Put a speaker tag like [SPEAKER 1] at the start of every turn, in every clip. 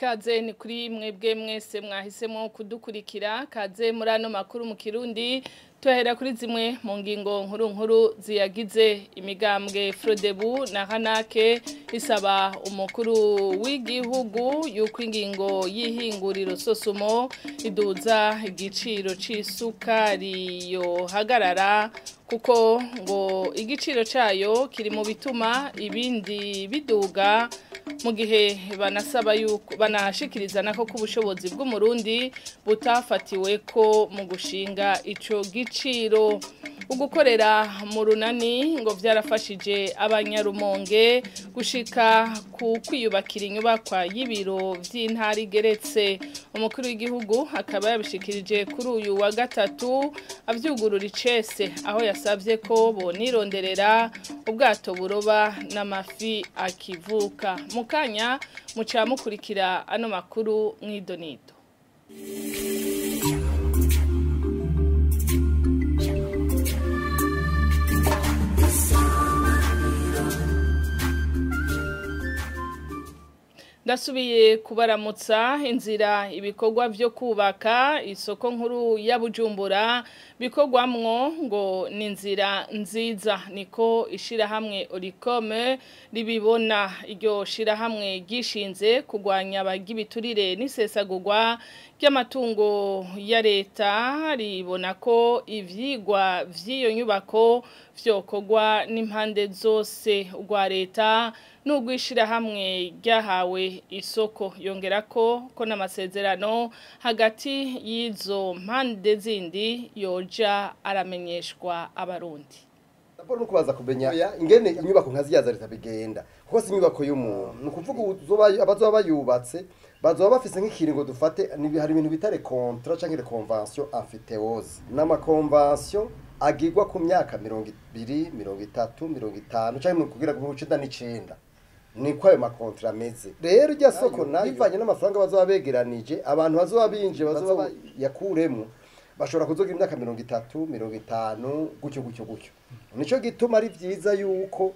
[SPEAKER 1] ikaze ni kuri mwebwe mwese mwahisemo kudukurikira kaze muri ano makuru mu kirundi tuhera kuri zimwe mu ngingo nkuru nkuru ziyagize imigambwe Frodebu na Hanake isaba umukuru w'igihugu yuko ingingo y'ihinguriro sosumo iduza igiciro c'isukari yo hagarara kuko ngo igiciro cayo kiri mu bituma ibindi biduga mu gihe banasaba yuko banashikiriza nako ko ubushobozi bw'umurundi butafatiwe ko mu gushinga ico giciro ugukorera mu runani ngo byarafashije abanyarumonge gushika ku kwiyubakira inyubakwa y'ibiro by'intara igeretse umukuru w'igihugu akaba yabishikirije kuri uyu wa gatatu abyugurura icese aho yasabye ko bonironderera ubwato buroba n'amafi akivuka mu kanya muca mukurikira ano makuru mw'idonido ndasubiye kubaramutsa inzira ibikorwa byo kubaka isoko nkuru ya bujumbura bikorwamwo ngo ni inzira nziza niko ishyirahamwe orikome ribibona iryo shyirahamwe ryishinze kurwanya abagibiturire n'isesagurwa ry'amatungo ya leta ribona ko ibyigwa by'iyo nyubako byokorwa n'impande zose rwa leta n'urwishyirahamwe ryahawe isoko yongera ko ko n'amasezerano hagati y'izo mpande zindi yoja aramenyeshwa abarundi
[SPEAKER 2] raporo no kubaza kumenya ingene inyubako nka ziya za leta bigenda kuko si inyubako y'umuntu ni ukuvuga abazoba bayubatse bazoba bafise nk'ikiringo dufate hari ibintu bita rekontra canke reconvention amfiteose n'amakonvention agirwa ku myaka mirongo ibiri mirongo itatu mirongo itanu canke kugira ngo icenda n'icenda niko ayo makontra ameze rero irya soko nayo bivanye n'amafaranga bazoba begeranije abantu bazoba binje bazoba yakuremwo bashobora kuzogira imyaka mirongo itatu mirongo itanu gutyo gutyo gutyo nico gituma ari vyiza yuko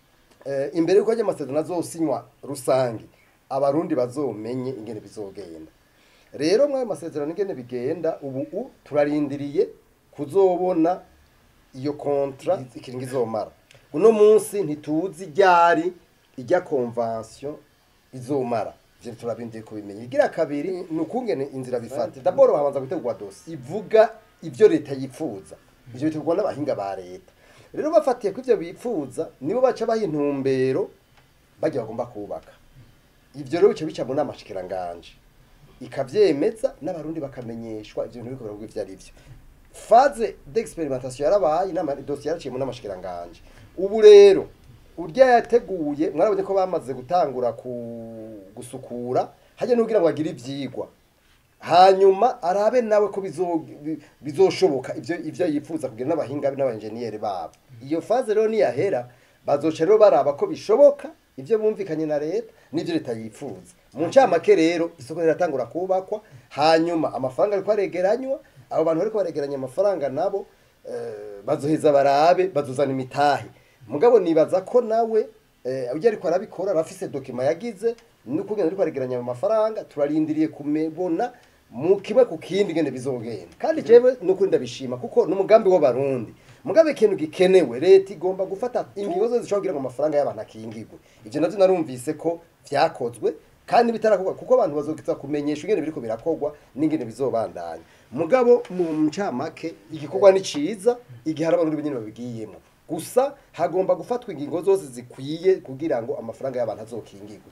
[SPEAKER 2] imbere yuko ajya amasezerano azosinywa rusange abarundi bazomenye ingene bizogenda rero mwayo masezerano ingene bigenda ubu turarindiriye kuzobona iyo kontra ikiringo izomara uno munsi ntituzi ryari ijya konvansiyo izomara ivyo turabindiriye kubimenya igira kabiri ni ukungene inzira bifata daboro habanza gutegurwa dosi ivuga ivyo leta yipfuza ivyo bitegurwa n'abahinga ba leta rero bafatiye ko ivyo bipfuza nibo baca baha intumbero bajya bagomba kubaka ivyo rero bica bica mu nama shikiranganje ikavyemeza n'abarundi bakamenyeshwa ivyo bintu biko ivyo ari vyo faze d'experimentation yarabaye inama dossier yaraciye mu nama shikiranganje ubu rero urya yateguye mwarabonye ko bamaze gutangura gusukura hajya n'ubwira ngo agire ivyigwa hanyuma arabe nawe ko bizoshoboka ivyo ivyo yifuza kugira n'abahinga n'abanjeniyeri babo iyo faze rero niyahera bazoca rero baraba ko bishoboka ivyo bumvikanye na leta n'ivyo leta yifuza mu ncamake rero isoko riratangura kubakwa hanyuma amafaranga ariko aregeranywa abo bantu bariko baregeranya amafaranga nabo bazoheza barabe bazuzana imitahe mugabo nibaza ko nawe ujya ariko arabikora arafise dokima yagize n'ukugenda ariko aregeranya mu mafaranga turarindiriye kumebona mu kimwe ku kindi ngene bizogenda kandi jewe n'ukuri ndabishima kuko n'umugambi w'abarundi mugabe ikintu gikenewe leta igomba gufata ingingo zose zishobora kugira ngo amafaranga y'abantu akingirwe ivyo navyo narumvise ko vyakozwe kandi bitarakorwa kuko abantu bazokiza kumenyesha ingene biriko birakorwa n'ingene bizobandanya mugabo mu ncamake igikorwa ni ciza igihe hari abarundi nyene babigiyemo gusa hagomba gufatwa ingingo zose zikwiye kugira ngo amafaranga y'abantu azokingirwe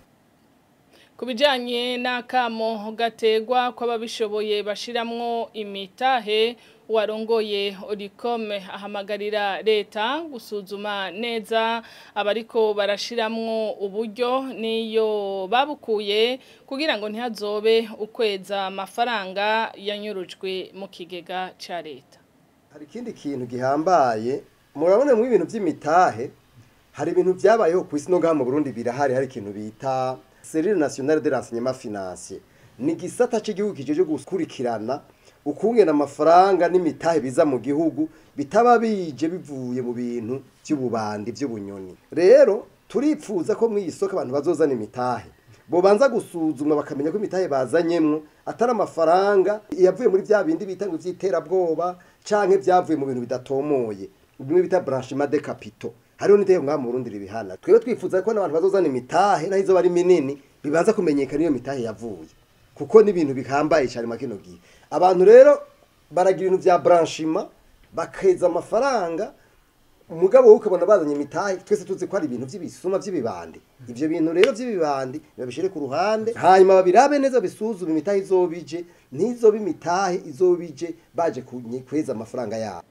[SPEAKER 1] ku bijyanye n'akamo gategwa kw'ababishoboye bashiramwo imitahe warongoye orikome ahamagarira leta gusuzuma neza abariko barashiramwo uburyo niyo babukuye kugira ngo ntihazobe ukweza amafaranga yanyurujwe mu kigega ca leta
[SPEAKER 2] hari ikindi kintu gihambaye murabona mu ibintu by'imitahe hari ibintu byabayeho ku isi no ngaha mu Burundi birahari hari ikintu bita Serire Nationale de l'Enseignement Financier ni gisata cy'igihugu kijeje gukurikirana ukungena amafaranga n'imitahe biza mu gihugu bitaba bije bivuye mu bintu by'ububandi by'ubunyoni rero turipfuza ko mu isoko abantu bazozana imitahe bobanza gusuzumwa bakamenya ko imitahe bazanyemwo atari amafaranga yavuye muri vya bindi bita ngo vy'iterabwoba canke vyavuye mu bintu bidatomoye bimwe bita branchement de capitaux hariho n'iteko ngaha mu Burundi ribihana twebwe twifuza ko n'abantu bazozana imitahe naho izoba ari minini bibanza kumenyekana iyo mitahe yavuye kuko ni ibintu bihambaye cyane mu kino gihe abantu rero baragira ibintu vya branchement bakeza amafaranga umugabo wowe ukabona bazanye imitahe twese tuzi ko ari ibintu by'ibisuma by'ibibandi ivyo bintu rero by'ibibandi babishire ku ruhande hanyuma babirabe neza bisuzume imitahe izobije ntizobe imitahe izobije baje kunye- kweza amafaranga yabo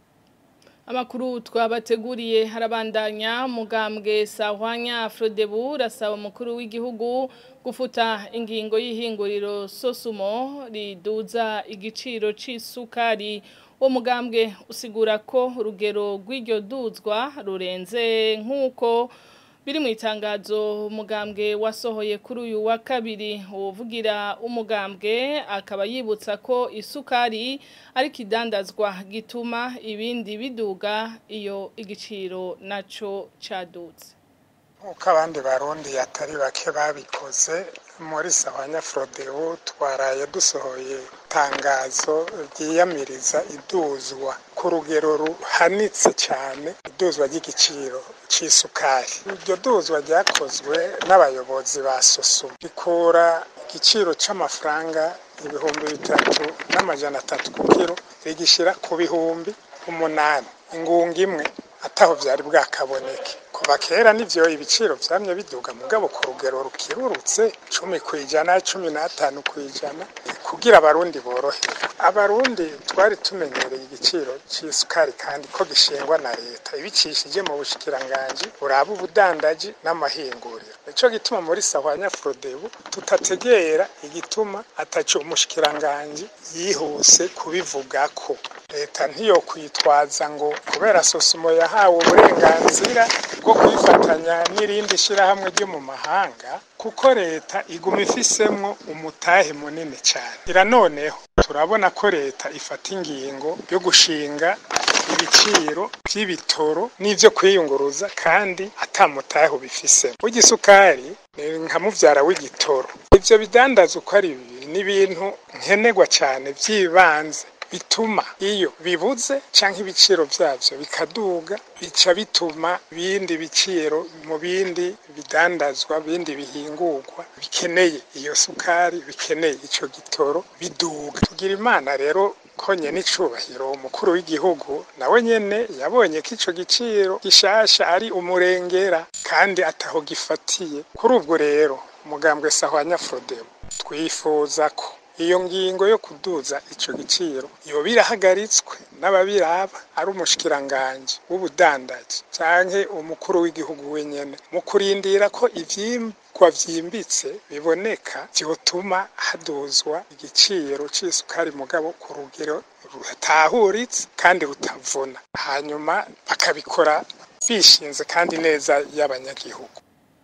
[SPEAKER 1] Amakuru twabateguriye harabandanya mugambwe Sahwanya Frodebu rasaba umukuru w'igihugu gufuta ingingo y'ihinguriro Sosumo riduza igiciro c'isukari uwo mugambwe usigura ko urugero rw'iryo duzwa rurenze nk'uko biri mu itangazo umugambwe wasohoye kuri uyu wa kabiri uvugira umugambwe akaba yibutsa ko isukari ari ikidandazwa gituma ibindi biduga iyo igiciro naco cadutse
[SPEAKER 3] nk'uko abandi barundi atari bake babikoze muri sawanya forodebu twaraye dusohoye itangazo ryiyamiriza iduzwa ku rugero ruhanitse cyane iduzwa ry'igiciro cy'isukari iryo duzwa ryakozwe n'abayobozi ba sosumu rikura igiciro cy'amafaranga ibihumbi bitatu n'amajana atatu ku kiro rigishyira ku bihumbi umunani ingunga imwe ataho byari bwakaboneke kuva kera nivyo ibiciro vyamye biduga mugabo ku rugero rukirurutse cumi ku ijana cumi n'atanu ku ijana kugira abarundi boroherwe abarundi twari tumenyereye igiciro c'isukari kandi ko gishingwa na leta ibicishije mu bushikiranganji buraba ubudandaji n'amahinguriro nico gituma muri sahwanya frodebu tutategera igituma ataco umushikiranganji yihuse kubivugako leta ntiyo kwitwaza ngo kubera sosumo yahawe uburenganzira bwo kwifatanya n'irindi shirahamwe ryo mu mahanga kuko leta iguma ifisemwo umutahe munini cyane ira noneho turabona ko leta ifata ingingo yo gushinga ibiciro by'ibitoro n'ivyo kwiyunguruza kandi atamutahe ubifisemo w'igisukari ni nka muvyara w'igitoro ivyo bidandaza uko ari bibiri ni ibintu nkenerwa cyane by'ibanze bituma iyo bibuze canke ibiciro vyavyo bikaduga bica bituma bindi biciro mu bindi bidandazwa bindi bihingurwa bikeneye iyo sukari bikeneye ico gitoro biduga tugira imana rero konye n'icubahiro umukuru w'igihugu nawe nyene yabonye ko ico giciro gishasha ari umurengera kandi ataho gifatiye kuri ubwo rero umugambwe sahwanya frodebu twifuza ko iyo ngingo yo kuduza ico giciro yoba irahagaritswe n'ababiraba ari umushikiranganji w'ubudandaji canke umukuru w'igihugu wenyene mu kurindira ko ivyimvwa vyimbitse biboneka vyotuma haduzwa igiciro c'isukari mugabo ku rugero rutahuritse kandi rutavuna hanyuma bakabikora bishinze kandi neza y'abanyagihugu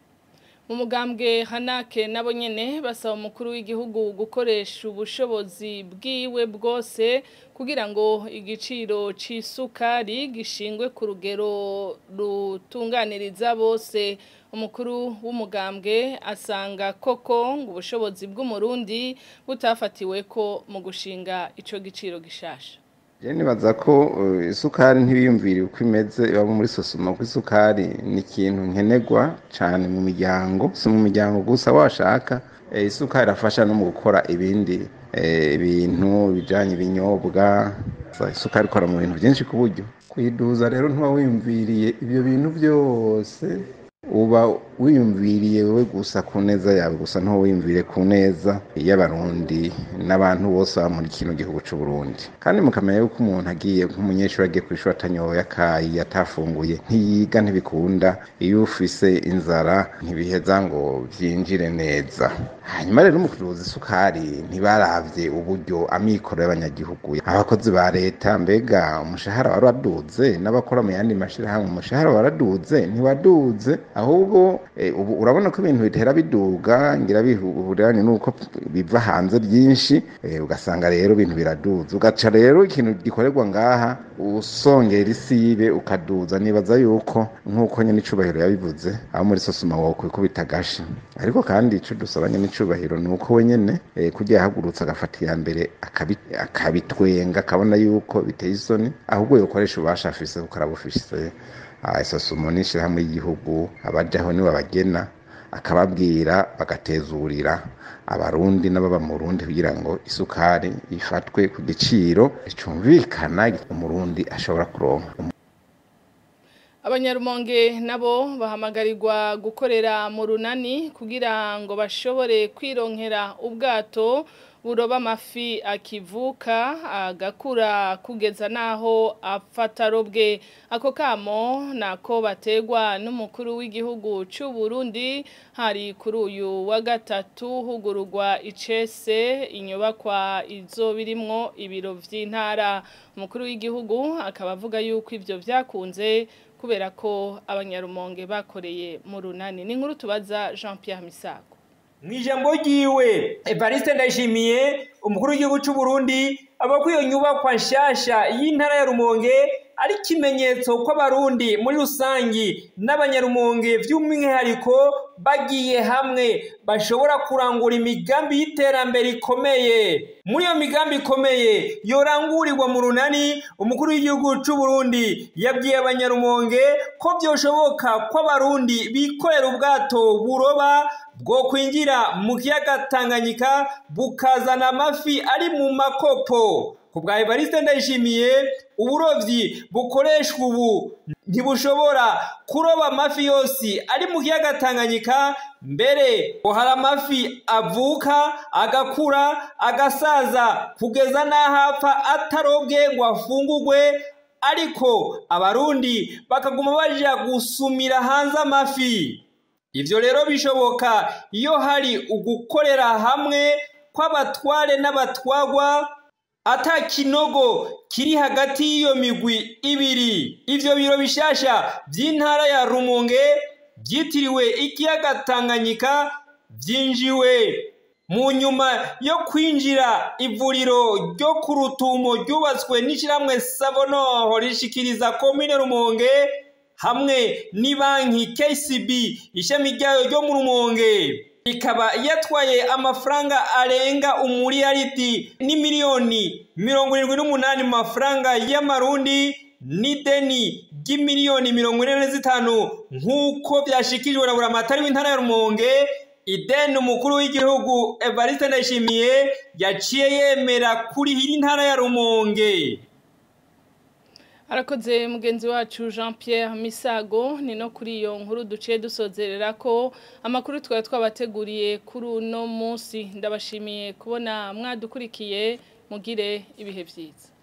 [SPEAKER 1] mu mugambwe hanake nabo nyene basaba umukuru w'igihugu gukoresha ubushobozi bwiwe bwose kugira ngo igiciro c'isukari gishingwe ku rugero rutunganiriza bose umukuru w'umugambwe asanga koko ngo ubushobozi bw'umurundi butafatiwe ko mu gushinga ico giciro gishasha
[SPEAKER 4] Je nibaza ko uh, isukari ntibiyumvira uko imeze iba muri sosoma ko isukari ni ikintu nkenerwa cyane mu miryango si mu miryango gusa washaka eh, isukari irafasha no mu gukora ibindi eh, bintu bijanye ibinyobwa isukari ikora mu bintu byinshi ku buryo kuyiduza rero ntuba wiyumviriye ibyo bintu byose uba wiyumviriye wowe gusa ku neza yawe gusa ntuba wiyumviriye ku neza y'abarundi n'abantu bose baba muri kino gihugu cy'u Burundi kandi mukamenya yuko umuntu agiye nk'umunyeshuri agiye ku ishuri atanyoye akayi atafunguye ntiyiga ntibikunda iyo ufise inzara ntibiheza ngo byinjire neza hanyuma rero mu kuduza isukari ntibaravye uburyo amikoro y'abanyagihugu abakozi ba leta mbega umushahara wari waduze n'abakora mu yandi mashirahamwe umushahara waraduze ntiwaduze ahubwo eh, ubu urabona ko ibintu bitera biduga ngira bihuriranye nuko biva hanze byinshi eh, ugasanga rero ibintu biraduza ugaca rero ikintu gikorerwa ngaha usongera isibe ukaduza nibaza yuko nk'uko nyene icubahiro yabivuze aho muri sosoma wokwikubita agashi ariko kandi ico dusaba nyene icubahiro ni uko we nyene eh, kurya yahagurutse agafata iya mbere akabi- akabitwenga akabona yuko biteye isoni ahubwo yokoresha ububasha afise kuko arabufise Ah, isosumo n'ishirahamwe y'igihugu abajaho niwe babagena akababwira bagatezurira abarundi n'ababa mu Burundi kugira ngo isukari ifatwe ku giciro cumvikana umurundi ashobora kuronka
[SPEAKER 1] abanyarumonge nabo bahamagarirwa gukorera mu runani kugira ngo bashobore kwironkera ubwato buroba amafi akivuka agakura kugeza n'aho afata arobwe ako kamo nako bategwa n'umukuru w'igihugu cy'u Burundi hari kuri uyu wa gatatu hugururwa icese inyubakwa izo birimwo ibiro vy'intara umukuru w'igihugu akaba avuga yuko ivyo vyakunze kubera ko abanyarumonge bakoreye mu runani ni nkuru tubaza Jean Pierre Misago
[SPEAKER 5] mu ijambo ryiwe evariste ndayishimiye umukuru w'igihugu cy'u Burundi aba ko iyo nyubakwa nshasha y'intara ya rumonge ari ikimenyetso ko abarundi muri rusangi n'abanyarumonge by'umwihariko bagiye hamwe bashobora kurangura imigambi y'iterambere ikomeye muri iyo migambi ikomeye yorangurirwa mu runani umukuru w'igihugu cy'u Burundi yabwiye abanyarumonge ko byoshoboka ko abarundi bikorera ubwato buroba bwo kwinjira mu kiyaga Tanganyika bukazana amafi ari mu makopo ku bwa Evariste Ndayishimiye uburovyi bukoreshwa ubu ntibushobora kuroba amafi yose ari mu kiyaga Tanganyika mbere ngo hari amafi avuka agakura agasaza kugeza n'aho apfa atarobwe ngo afungurwe ariko abarundi bakaguma baja gusumira hanze amafi Ivyo rero bishoboka iyo hari ugukorera hamwe kw'abatware n'abatwagwa ata kinogo kiri hagati y'iyo migwi ibiri ivyo biro bishasha vy'intara ya Rumonge vyitiriwe ikiyaga Tanganyika vyinjiwe mu nyuma yo kwinjira ivuriro ryo ku rutumo ryubatswe n'ishyirahamwe Savonoho rishikiriza komine Rumonge hamwe n'ibanki KCB ishami ryayo ryo mu Rumonge ikaba yatwaye amafaranga arenga umuriyaridi n'imiliyoni mirongo irindwi n'umunani mu mafaranga y'amarundi n'ideni ry'imiliyoni mirongo ine na zitanu nk'uko byashikijwe na buramatari w'intara ya Rumonge ideni umukuru w'igihugu Evariste Ndayishimiye yaciye yemera kurihira intara ya Rumonge
[SPEAKER 1] Arakoze mugenzi wacu Jean Pierre Misago ni no kuri iyo nkuru duciye dusozerera ko amakuru twari twabateguriye kuri uno munsi ndabashimiye kubona mwadukurikiye mugire ibihe byiza